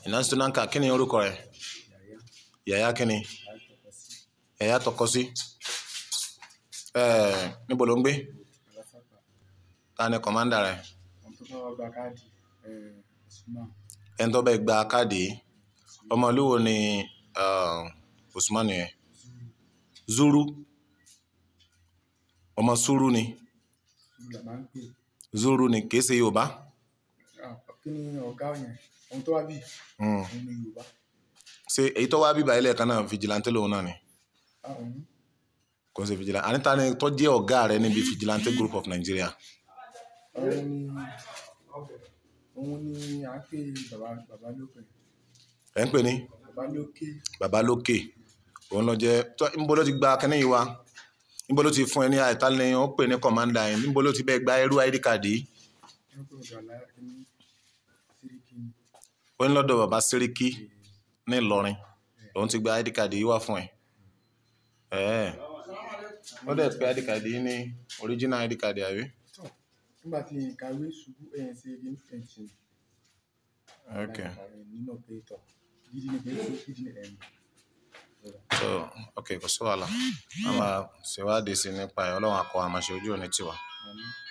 Iná Stonanka kí ni orúkọ rẹ̀? Yàyà kí ni? Yàyà tọkọ sí. Ẹ̀ níbo ló ń gbé? Ta ni kọ̀mándà rẹ̀? Ẹni tó bẹ gba káàdì yìí. Ọmọ ìlú wo ni uh, Usman yẹn? Zuru. Ọmọ Suru ni. Zuru ni kìí ṣe Yorùbá. kí ni ọ̀gá yẹn ohun tó wá bí Hmm. òun ni yorùbá Ṣé èyí tó wá bíbá ilé ẹ̀ka náà fìjìláńtì lòun náà ni? àwọn Kò ń ṣe fìjìláńtì. Àníta ni tó jẹ́ ọ̀gá rẹ̀ níbi fìjìláńtì group of Nigeria. òun ni òun ni à ń pè bàbá bàbá lókè Ẹ̀ ń pè ní bàbá lókè bàbá lókè. Òun ló jẹ́ tó níbo ló ti gba kínní yìí wá? Níbo ló ti fún ẹ ní àìtá ni ó pè ní kọ̀mándà yẹn? Níbo ló ti bẹ gba ẹrú ID card yìí? wọn pè ọ̀dọ̀ àlàyé ní síríkì ní Ó ní lọ́dọ̀ bàbá Sẹ́ríkì ní Ìlọrin. Òun ti gba ID card yìí wá fún ẹ. Ẹ̀ẹ́. Ó dẹ̀ pé ID card yìí ní original ID card àbí? tọ nígbà tí ìkàwé ṣubú ẹyìn sí igi fẹǹsì Okay. nínú pé tọ gidi ni pé tó gidi ni ẹ̀yìn So, okay, kò sí wàhálà. A máa ṣèwádìí sí nípa ẹ̀. Ọlọ́run akọ àmàṣe ojú òní tiwa. àmì